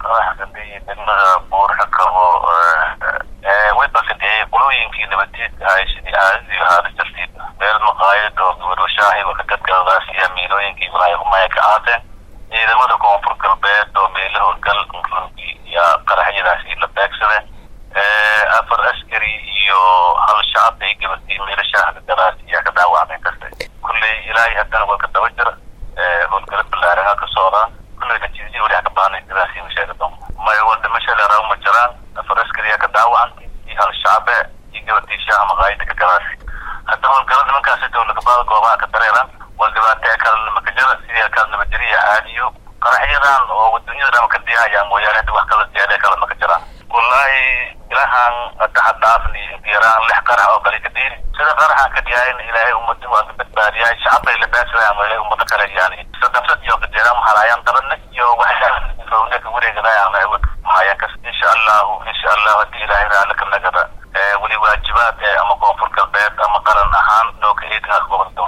qaraxdadii degmada buurxa qabo way bakadiyey qolooyinkii nabadiidka ahay sidii caadadii ahaada jartiid meel maqaayad oo gabarwashaahi wakadadgaladaas iyo miilooyinkii walaay umaya ka aateen ciidamada koonfur galbeed oo meelo howlgal rungi iyo qaraxyadaasi la beegsade afar askari iyo hal shacab ay gabadii meelashaha gadaas iyo ka dhaawacmay kasta kulley ilaahay haddana waa ka daba jira howlgalo ballaarana ka socdaan kulley natiijadii wali ka baanay sidaasi masheega doon may waa dhimasha leeraa ma jiraan afar askariya ka dhaawacan iyo hal shacabe iyo gabadii shaaha maqaayada ka gadaas hadda howlgalo nimankaasi dowlakabaada goobaha ka dareeran waa dhibaatee kale namakajara sidii kale nabadjariya caadiyo qaraxyadan oo wadunyada dhama ka diyahayaa mooyaane hadda wax kala diyaadee kale maka jiraan wallaahi ilahan hadda hadhaafni yaraan lix qarax oo kale ka dhiiri sida qaraxan ka dhiyaayin ilaahay ummadi waa ka badbaadiyahay shacabay la baasadayan ilaahay ummado kale yani sadafsad iyo kajeeraan mahalaayaan darane iyo waxyaala ka wareegadayaan awood mahayaan kas insha allahu insha allahu haddii ilaahay raali ka nagada weli waajibaad ama koonfur galbeed ama qaran ahaan loo ka eedinaa